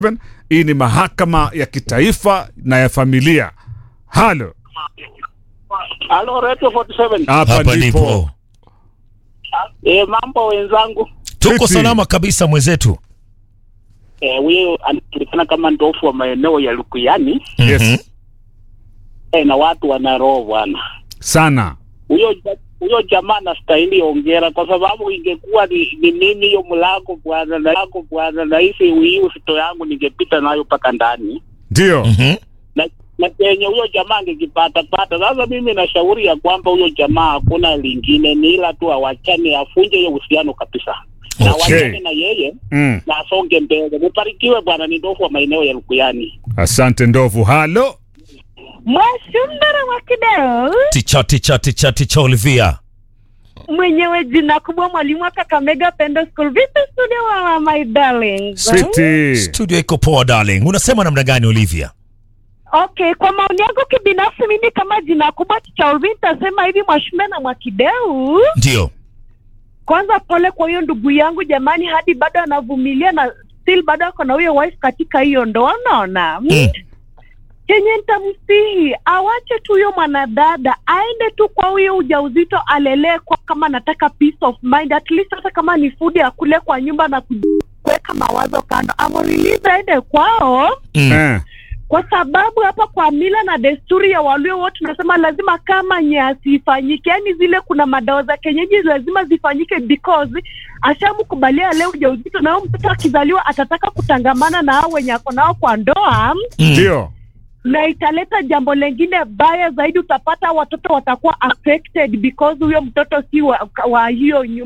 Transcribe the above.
Hii ni mahakama ya kitaifa na ya familia. Halo, Halo, Radio 47. hapa Hapa ndipo. ndipo Eh, mambo wenzangu. tuko Fiti. salama kabisa mwenzetu. Eh, huyo anajulikana kama ndofu wa maeneo ya Lukuyani Yes, Mhm. eh, na watu wana roho bwana. sana Huyo ja- huyo jamaa anastahili ongera kwa sababu ingekuwa ni, ni mimi hiyo mlango bwana na yako bwana na hizi hii usito yangu ningepita nayo mpaka ndani ndio. Mhm. na na kenye huyo jamaa angekipata pata. Sasa mimi nashauri ya kwamba huyo jamaa hakuna lingine, ni ila tu awachane, afunje hiyo uhusiano kabisa na Okay. wachane na yeye Mm. na asonge mbele. Mubarikiwe bwana, ni ndofu wa maeneo ya Lukuyani. Asante ndovu. Halo, Mwashundara wa Kideo Ticha ticha ticha ticha Olivia. mwenyewe jina kubwa mwalimu wa Kakamega Pendo School. Vipi studio wa my darling? Switi. Studio iko poa darling. Unasema namna gani Olivia? Okay, kwa maoni yangu kibinafsi, mimi kama jina kubwa cha Ulvi nitasema hivi, Mwashumbe na Mwakideu, Ndio. kwanza pole kwa hiyo ndugu yangu jamani, hadi bado anavumilia na still bado ako na huyo wife katika hiyo ndoa, unaona Mm. chenye nitamsihi awache tu huyo mwanadada aende tu kwa huyo ujauzito alelee kwa kama anataka peace of mind at least hata kama ni food akule kwa nyumba na kuweka mawazo kando amrelease aende kwao Mm. Eh. kwa sababu hapa kwa mila na desturi ya walio wote tunasema lazima kama nyasi ifanyike yaani zile kuna madawa za kienyeji lazima zifanyike because ashamkubalia leo ujauzito na huyo mtoto akizaliwa atataka kutangamana na hao wenye ako nao kwa ndoa Mm. Ndio. na italeta jambo lengine baya zaidi. Utapata watoto watakuwa affected because huyo mtoto si wa, wa hiyo nyumba.